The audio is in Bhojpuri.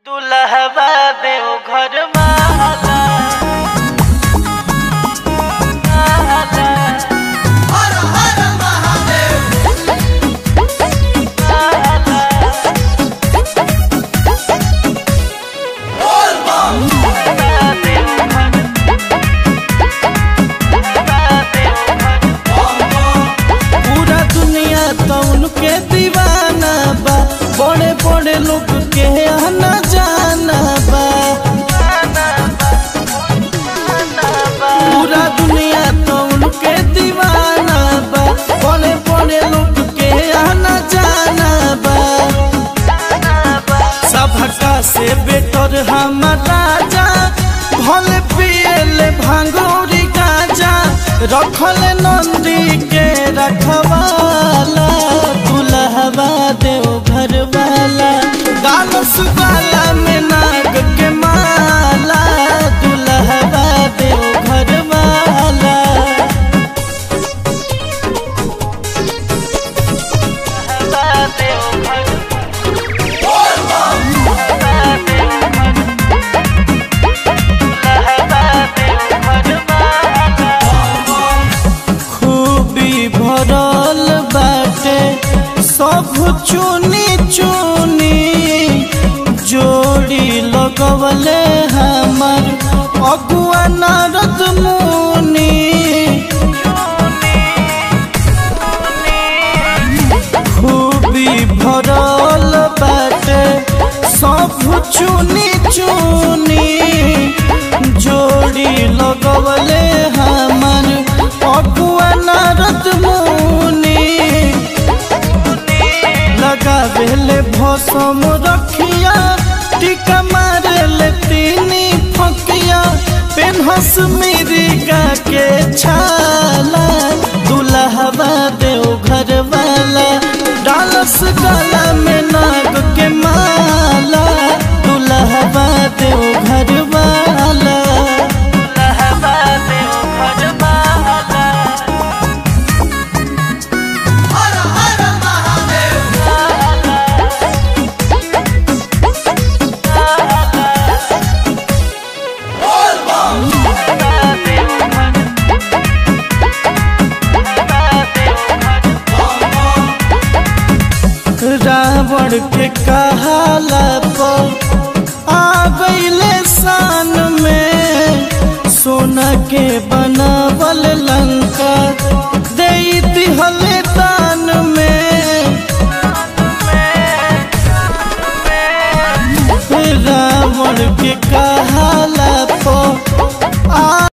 दुल्हबा देव घर माला माला, माला। दुल्हबा देव घर, दुल्हबा देव घर। पूरा दुनिया तो उनके दीवाना बा बड़े बड़े लोग के आना जाना बा पूरा दुनिया तो उनके दीवाना बा बड़े बड़े लोग के आना जाना बा सबका से बेटर हम राजा भले पियले भांगोरी गाजा रखल नंदी के रखवाला दुल्हवा देव घर वाला गाल सुगाला में नाग के माला दुल्हवा देव घर वाला दुल्हबा देव घर, दुल्हबा देव घर, दुल्हबा देव घर माला। खूबी भरल बाटे सब चुनी चुनी जोड़ी लगवले हमर अगुआ नारद मुनि खूबी भरल बाटे सब चुनी चुनी जोड़ी लगवले हमर अगुआ नारद मुनि लगावेले भसम रखिया टीका मारेले तीनी फकिया पेनहस मिरिगा के छाला दुल्हवा देव घर वाला डालस गला में नाग के माला दुल्हवा देव घर वाला दुल्हबा देव घर माला। दुल्हबा देव घर, दुल्हबा देव घर। रावण के कहाला पर आबैले शान में सोना के बनावल लंका दे दिहले दान में रावण के कहा